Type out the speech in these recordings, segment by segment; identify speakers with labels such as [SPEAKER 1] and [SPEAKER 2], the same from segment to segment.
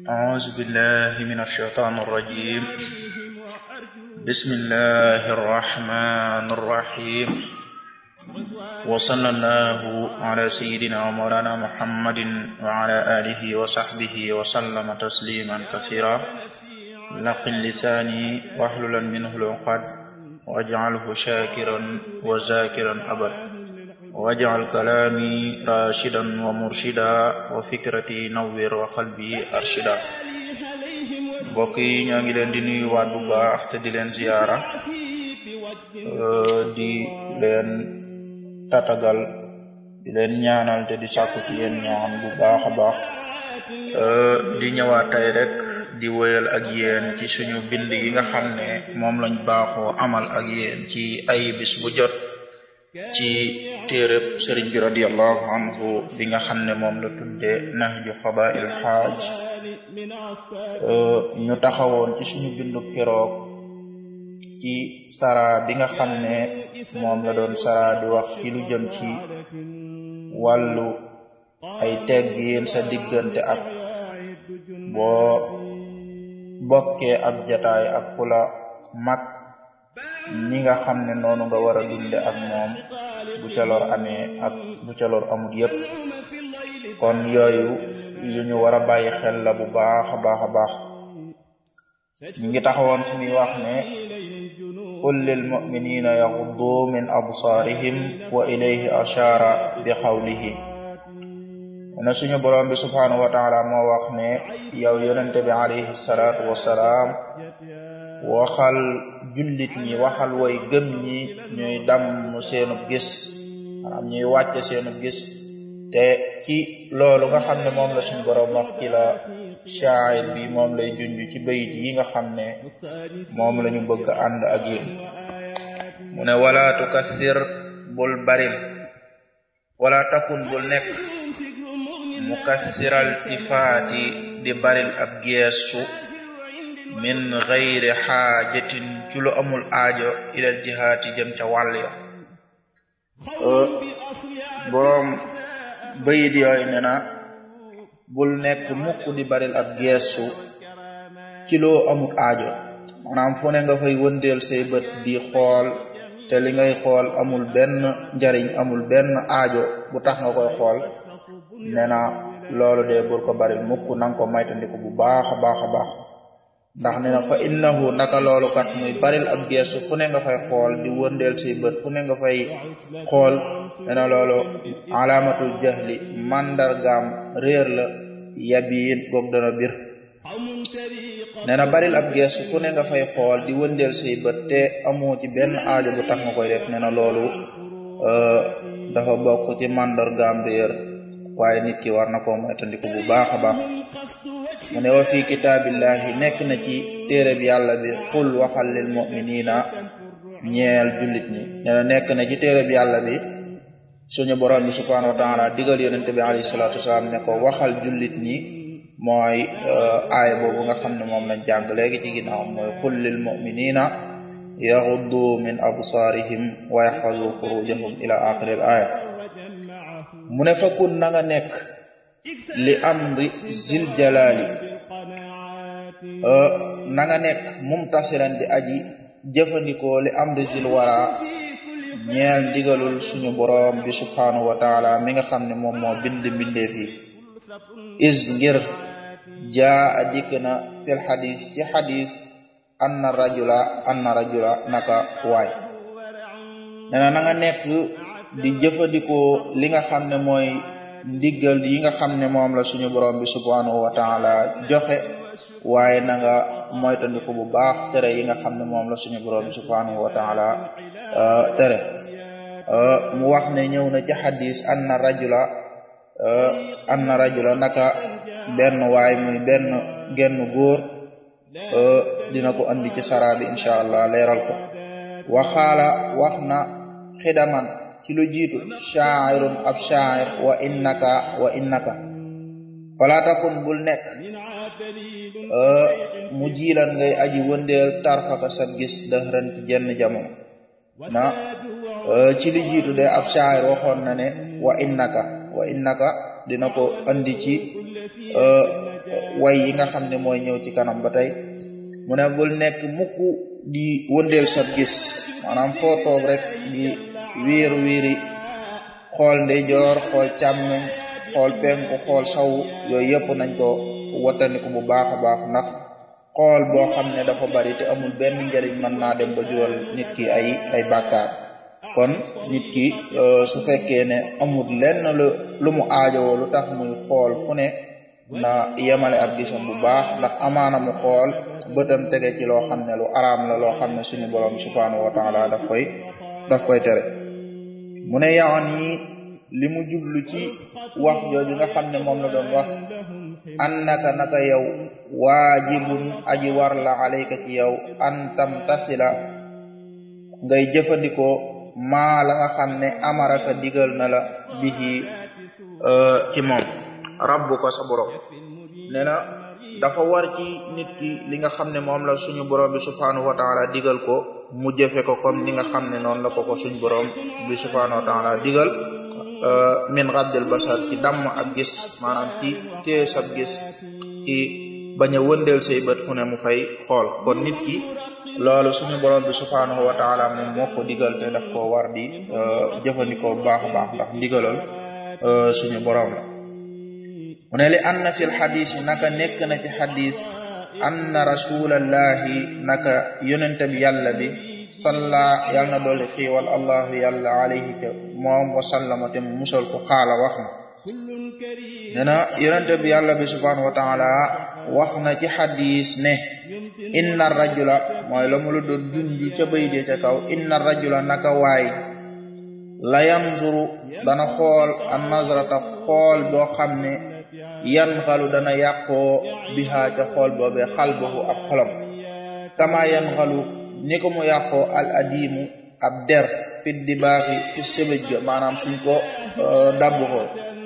[SPEAKER 1] أعوذ بالله من الشيطان الرجيم بسم الله الرحمن الرحيم وصلى الله على سيدنا ومولانا محمد وعلى آله وصحبه وسلم تسليما كثيرا لقن لساني واحللا منه العقد واجعله شاكرا وذاكرا أبدا واجعل كلامي راشدا ومرشدا وفكرتي نوّر وقلبي أرشدا mbokk yi ñoo ngi leen di nuyu waat bu baax te di leen ziyaara di leen tatagal di leen ñaanal te di sàkku ci yéen ñaan bu baax a baax di ñëwaat tey rek di wéyal ak yéen ci suñu bind yi nga xam ne moom lañ baaxoo amal ak yéen ci ay bis bu jot ci téereb sëriñ bi radiallahu anhu bi nga xam ne moom la tudde nahju xadail xaaj ñu taxawoon ci suñu bindu keroog ci sara bi nga xam ne moom la doon sara di wax ci lu jëm ci wàllu ay teggin sa diggante ak boo bokkee ab jataay ak kula mag ni nga xam ne noonu nga war a dunde ak moom bu ca lor amee ak bu ca lor amul yépp kon yooyu yu ñu war a bàyyi xel la bu baax a baax a baax ñu ngi taxawoon fi muy wax ne qul lil muminina yaxuddu min absaarihim wa ilayhi ashaara bi xawlihi na suñu borom bi subhaanahu wa taala moo wax ne yow yonente bi alayhi salaatu wassalaam waxal jullit ñi waxal way gëm ñi ñuy damm seenub gis maanaam ñuy wàcce seenub gis te ci loolu nga xam ne moom la suñu borom wax ci la shaa'ir bi moom lay junj ci bayit yi nga xam ne moom la ñu bëgg ànd ak yéen mu ne wala tukassir bul baril wala takun bul nekk mukassiral tifaati di baril ab geesu min gayri xaajatin ci lu amul aajo ilal jihaati jëm ca wàll ya boroom bayit yooyu ne na bul nekk mukk di baril ab geesu ci loo amul aajo maanaam fu ne nga fay wëndeel say bët di xool te li ngay xool amul benn njariñ amul benn aajo bu tax nga koy xool ne na loolu de bul ko baril mukk nanga ko maytandiku bu baax a baax a baax ndax ne na fa innahu naka loolu kat muy baril ab geesu fu ne nga fay xool di wëndeel say bët fu ne nga fay xool ne na loolu alaamatul jahli mandargaam réer la yabiin goog dana bir ne na baril ab geesu fu ne nga fay xool di wëndeel say bët te amoo ci benn aajo bu tax nga koy def ne na loolu dafa bokk ci mandargaam réer waaye nit ki war na ko moytandiku bu baax a baax mu ne wa fi kitaabillahi nekk na ci téereb yàlla bi xul waxal lil muminina ñeel jullit ñi nee na nekk na ci téereb yàlla bi suñu borom bi subhanahu wa taala digal yonente bi alayhi salatu wasalaam ne ko waxal jullit ñi mooy aaya boobu nga xam ne moom lañ jàng léegi ci ginnaaw mooy xul lil muminina yaxuddu min absaarihim wa yaxfazu furujahum ila axiril aaya mu ne fakkun na nga nekk li amri zil jalali na nga nekk mumtasiran di aji jëfandikoo li amri zil wara ñeel ndigalul suñu boroom bi subhanahu wa taala mi nga xam ne moom moo bind mbindeef yi is ngir jaa a dikk na fil xadis ci xadis anna rajula anna rajula naka waay nena na nga nekk di jëfandikoo li nga xam ne mooy ndiggal yi nga xam ne moom la suñu borom bi subhanahu wa taala joxe waaye na nga moytandiku bu baax tere yi nga xam ne moom la suñu borom bi subhanahu wa taala tere mu wax ne ñëw na ci xadis anna rajula anna rajula naka benn waay muy benn genn góor dina ko andi ci sara bi incha allah leeral ko waxaala wax na xidaman ci lu jiitu sha'irun ab sha'ir wa innaka wa innaka fala takun bul nekk mu jiilan ngay aji wëndeel tarfaka sa gis dëxëran ci jenn jamono na ci li jiitu de ab sha'ir waxoon na ne wa innaka wa innaka dina ko andi ci way yi nga xam ne mooy ñëw ci kanam ba tey mu ne bul nekk mukk di wëndeel sab gis maanaam foo toog rek di wiir wiiri xool ndeyjoor xool càmmeñ xool penku xool saw yooyu yëpp nañ ko wattandiku bu baax a baax ndax xool boo xam ne dafa bari te amul benn njariñ mën naa dem ba jural nit ki ay ay bàkkaar kon nit ki su fekkee ne amul lenn lu lu mu aajowoo lu tax muy xool fu ne na yemale ak gisam bu baax ndax amaana mu xool bëtam tege ci loo xam ne lu araam la loo xam ne suñu borom subhanahu wa taala daf koy daf koy tere mu ne yawan yi li mu jublu ci wax jooju nga xam ne moom la doon wax annaka naka yow waajibun aji war la alayka ci yow an tamtasila ngay jëfandikoo maa la nga xam ne amaraka digal na la bihi ci moom rabbu ko sa borom nee na dafa war ci nit ki li nga xam ne moom la suñu borom bi subhanahu wa taala digal ko mu jëfe ko comme ni nga xam ne noonu la ko ko suñu borom bi subhanahu wa taala digal min raddil basar ci damm ak gis maanaam ci téye sab gis ci bañ a wëndeel say bët fu ne mu fay xool kon nit ki loolu suñu borom bi subhanahu wa taala moom moo ko digal te daf koo war di jëfandikoo bu baax a baax ndax ndigalal suñu borom la mu ne li anna fi lxadis naka nekk na ci xadis anna rasulallahi naka yonente bi yàlla bi salla yàlla na doole xiiwal allahu yàlla alayhi te moom wasallama te mu musal ko xaala wax na nee na yonente bi yàlla bi subhanahu wa taala wax na ci xadis ne inna rajula mooy la mu la doon junji ca bay dee ca kaw inna rajula naka waay la yanzuru dana xool an nazrata xool boo xam ne yan xalu dana yàqoo bihaa ca xool boobee xalbahu ab xolam kama yan xalu ni ko mu yàqoo al adimu ab der fit di baaxi fi sëbëj ga maanaam suñ ko dabbu ko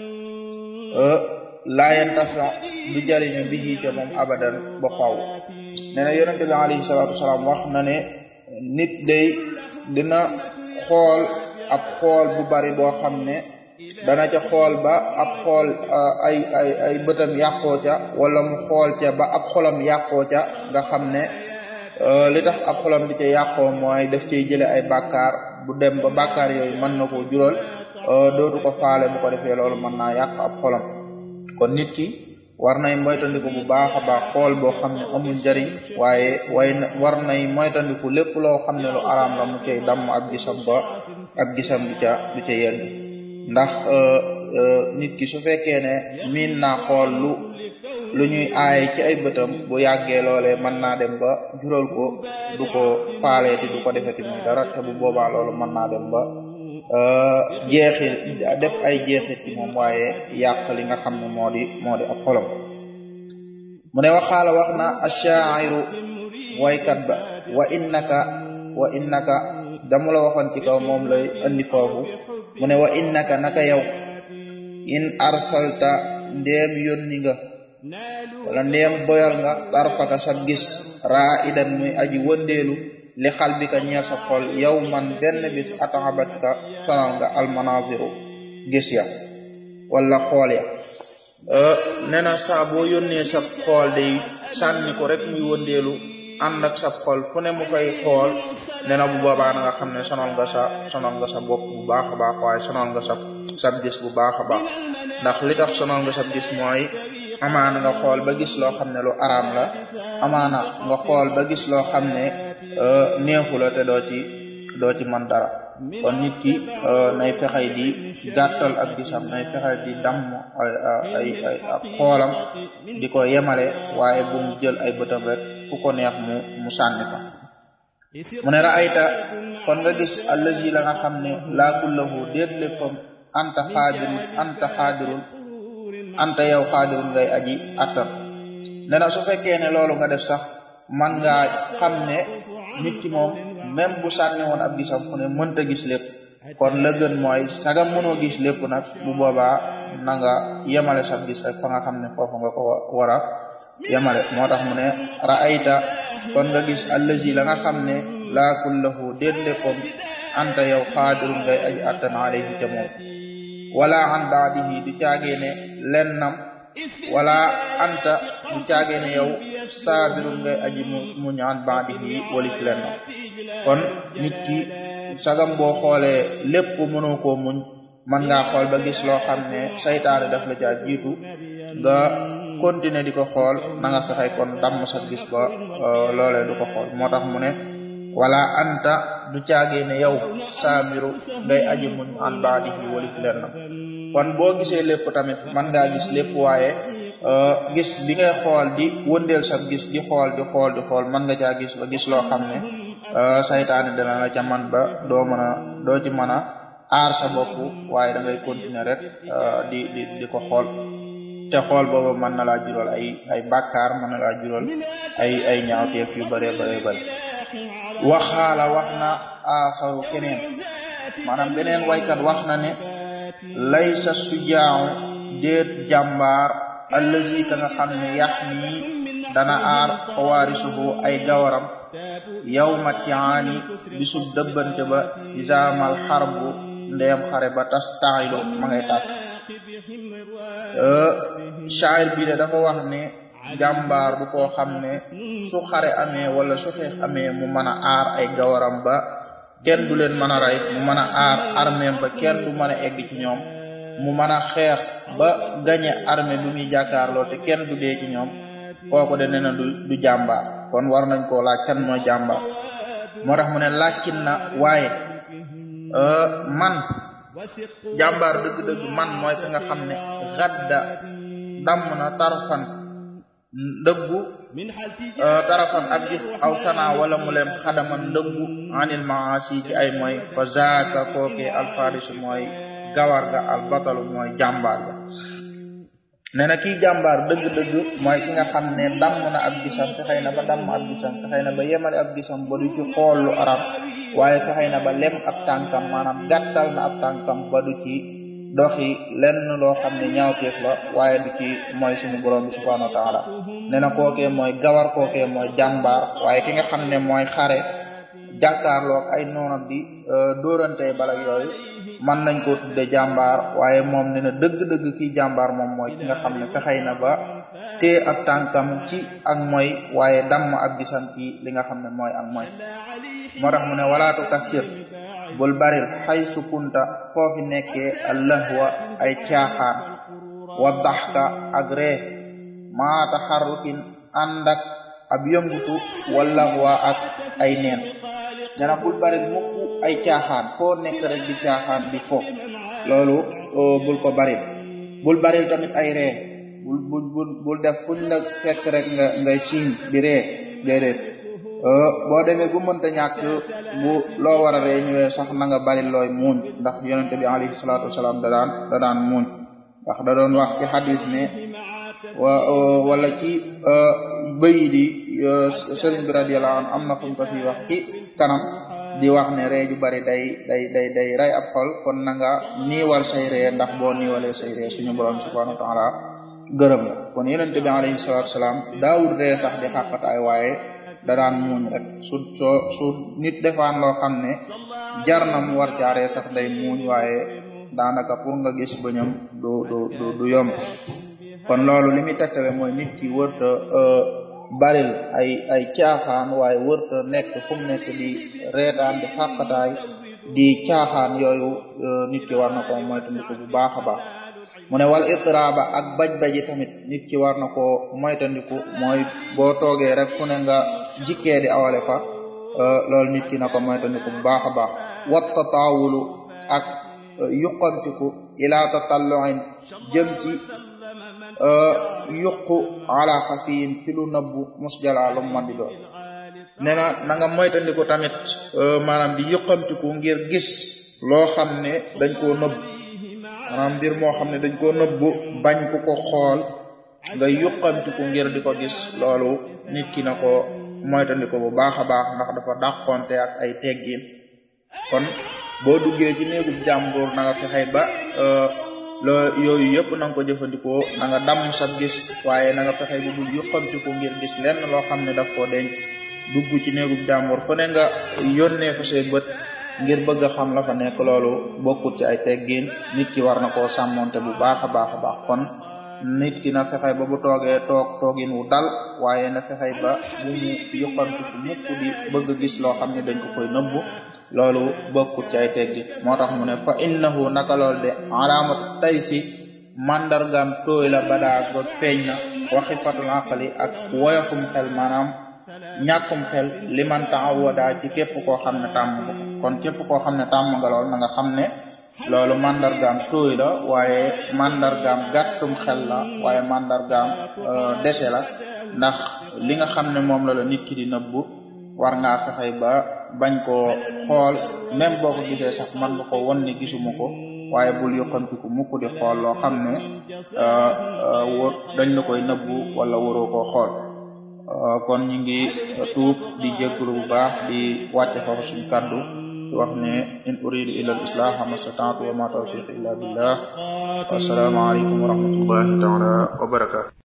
[SPEAKER 1] laa yantafa du jariñu bihi ca moom abadan ba xaw nee na yonente bi alayhi salaatu wasalaam wax na ne nit day dina xool ab xool bu bari boo xam ne dana ca xool ba ab xool ay ay ay bëtam yàqoo ca wala mu xool ca ba ab xolam yàqoo ca nga xam ne li tax ab xolam di ca yàqoo mooy daf cay jële ay bàkkaar bu dem ba bàkkaar yooyu mën na ko jural dootu ko faale bu ko defee loolu mën naa yàq ab xolam kon nit ki war nay moytandiku bu baax a baax xool boo xam ne amul njariñ waaye way war nay moytandiku lépp loo xam ne lu araam la mu cay damm ak gisam ba ak gisam du ca du ca yegg ndax nit ki su fekkee ne miin naa xool lu lu ñuy aay ci ay bëtam bu yàggee loolee mën naa dem ba jural ko du ko faaleeti du ko defeti muy dara te bu boobaa loolu mën naa dem ba jeexit def ay jeexit ci moom waaye yàq li nga xam ne moo di moo di ab xolam mu ne waxaala wax na ashairu waykat ba wa innaka wa innaka damu la waxoon ci kaw moom lay andi foofu mu ne wa innaka naka yow in arsalta ndeem yónni nga wala ndeem boyal nga tarfaka sa gis raa idan muy aji wëndeelu li xal bi ka ñeel sa xol yow man benn bis ataxabat ka sonal nga almanaziru gis ya wala xool ya nee na saa boo yónnee sa xool day sànni ko rek muy wëndeelu ànd ak sa xol fu ne mu koy xool nee na bu boobaa na nga xam ne sonal nga sa sonal nga sa bopp bu baax a baax waaye sonal nga sa sab gis bu baax a baax ndax li tax sonal nga sab gis mooy amaana nga xool ba gis loo xam ne lu araam la amaana nga xool ba gis loo xam ne neexu la te doo ci doo ci mën dara kon nit ki nay fexey di gàttal ak gisam nay fexey di damm ay ay ay ak xoolam di ko yemale waaye bu mu jël ay bëtam rek fu ko neex mu mu sànni ko mu ne raayta kon nga gis allazi la nga xam ne laakullahu déet léppam anta xaadirun anta xaadirun anta yow xaadirun ngay aji attan nee na su fekkee ne loolu nga def sax man nga xam ne nit ki moom même bu sànni woon ab gisam fu ne mënta gis lépp kon la gën mooy sagam mënoo gis lépp nag bu boobaa na nga yemale sab gis rek fa nga xam ne foofu nga ko war a yemale moo tax mu ne raayta kon nga gis allazi la nga xam ne laakul lahu déet léppam anta yow xaadirun ngay aji attan alayhi ca moom wala an baadihi du caagee ne lennam wala anta du caagee ne yow saabirun ngay aji mu mu ñaan baadihi walif len kon nit ki sagam boo xoolee lépp mënoo koo muñ mën ngaa xool ba gis loo xam ne saytaane daf la caa jiitu nga continuer di ko xool na nga fexey kon damm sa gis ba loolee du ko xool moo tax mu ne wala anta du caagee ne yow saabiru ngay aji muñ an baadihi walif len kon boo gisee lépp tamit mën ngaa gis lépp waaye gis bi ngay xool di wëndeel sa gis di xool di xool di xool mën nga caa gis ba gis loo xam ne saytaane dana la ca man ba doo mën a doo ci mën a aar sa bopp waaye da ngay continuer rek di di di ko xool te xool boobu mën na laa jural ay ay bàkkaar mën na laa jural ay ay ñaawteef yu bare bare bare waxaala wax na aaxaru keneen maanaam beneen waykat wax na ne laysa sujaaw déet jàmbaar allazi ka nga xam ne yax nii dana aar xawaarisuhu ay gawaram yawma tiaani bisub dëbbante ba isaamal xarbu ndeem xare ba tas taaylo ma ngay tàkk shaayir bi de dafa wax ne jàmbaar bu koo xam ne su xare amee wala su xeex amee mu mën a aar ay gawaram ba kenn du leen mën a rey mu mën a aar armeem ba kenn du mën a egg ci ñoom mu mën a xeex ba gañe armée bi muy jàkkaarloo te kenn du dee ci ñoom kooku de nee na du du jàmbaar kon war nañ koo laaj kan mooy jàmbaar moo tax mu ne laajkin na waaye man jàmbaar dëgg-dëgg man mooy ka nga xam ne gadda damm na tarfan ndëggu tarafan ak gis aw sana wala mu lem xadaman ndëggu anil maasi ci ay mooy fa zaaka kooke alfarisu mooy gawar ga al batalu mooy jàmbaar ga nee na kii jàmbaar dëgg-dëgg mooy ki nga xam ne damm na ab gisam fexey na ba damm ab gisam fexey na ba yemale ab gisam ba du ci xool lu arab waaye fexey na ba lem ab tànkam maanaam gàttal na ab tànkam ba du ci doxi lenn loo xam ne ñaawteef la waaye du ci mooy suñu borom bi subhanahu wa taala nee na kookee mooy gawar kookee mooy jàmbaar waaye ki nga xam ne mooy xare jàkkaarloog ay noonam di dóorante balak yooyu mën nañ koo tudde jàmbaar waaye moom ne na dëgg-dëgg kii jàmbaar moom mooy ki nga xam ne fexey na ba tee ab tànkam ci ak mooy waaye damm ak gisam ci li nga xam ne mooy ak mooy moo tax mu ne walaatu kasir bul baril xaysu kunta foofi nekkee allahwa ay caaxaan wa daxka ak ree maata xarrukin ànd ak ab yëngutu wala waa ak ay neen nena bul baril mukk ay caaxaan foo nekk rek di caaxaan di fo loolu bul ko baril bul baril tamit ay ree bul bul bul bul def fuñ la fekk rek nga ngay siiñ di ree déedéet boo demee bu mënta ñàkk bu loo war a ree ñëwee sax na nga bari looy muuñ ndax yonente bi alayhi salaatu wasalaam da daan da daan muuñ ndax da doon wax ci xadis ne wa wala ci bëyi di sëriñ bi radiyallahu anhu am na fuñ ko fi wax ci kanam di wax ne ree ju bari day day day day rey ab xol kon na nga niiwal say ree ndax boo niiwalee say ree suñu borom subhanahu wa taala gërëm la kon yonente bi alayhi salaatu wasalaam daawul ree sax di xàqataay waaye da daan muuñ rek su soo su nit defaan loo xam ne jar na mu war jaaree sax day muuñ waaye daanaka pour nga gis bëñam du du du du yomb kon loolu li muy tegtale mooy nit ki wërta baril ay ay caaxaan waaye wërta nekk fu mu nekk di reetaan di xàqataay di caaxaan yooyu nit ki war na ko moytandiku bu baax a baax mu ne wal itraaba ak baj-baji tamit nit ki war na ko moytandiku mooy boo toogee rek fu ne nga jikkee di awale fa loolu nit ki na ko moytandiku bu baax a baax wat tataawulu ak yuqamtiku ila tatalluin jëm ci yuqu ala xafiyin ci lu nëbbu musjala lu man di doon nee na na nga moytandiku tamit maanaam di yuqamtiku ngir gis loo xam ne dañ koo nëbb maanaam mbir moo xam ne dañ koo nëbbu bañ ku ko xool nga yuqamtiku ngir di ko gis loolu nit ki na ko moytandiku bu baax a baax ndax dafa dàqonte ak ay teggin kon boo duggee ci néegub jàmbur na nga fexey ba loo yooyu yëpp na nga ko jëfandikoo na nga damm sa gis waaye na nga fexey ba bul yuqamtiku ngir gis lenn loo xam ne daf koo denc dugg ci néegub jàmbur fu ne nga yónnee fa say bët ngir bëgg a xam la fa nekk loolu bokkut ci ay teggin nit ki war na koo sàmmonte bu baax a baax a baax kon nit ki na fexey ba bu toogee toog toogin wu dal waaye na fexey ba bu mu yokkantiku mukk di bëgg a gis loo xam ne dañ ko koy nëbbu loolu bokkut ci ay teggi moo tax mu ne fa innahu naka lool de alaamatu tay si mandargaam tooy la badaa ba feeñ na waxi fatul aqali ak woyofum xel maanaam ñàkkum xel liman taawada ci képp koo xam ne tàmm nga kon képp koo xam ne tàmm nga lool na nga xam ne loolu mandargaam tooy la waaye mandargaam gàttum xel la waaye mandargaam dese la ndax li nga xam ne moom la la nit ki di nëbbu war ngaa fexey ba bañ koo xool même boo ko gisee sax man nga ko won ne gisuma ko waaye bul yokkantiku mukk di xool loo xam ne wóor dañ la koy nëbbu wala waroo koo xool kon ñu ngi tuub di jégalu bu baax di wàcce foofu suñu kàddu di wax ne in uridu illa al islah ma stata'tu wa ma tawfiqi illa billah assalamu alaykum wa rahmatullahi taala wa barakatuh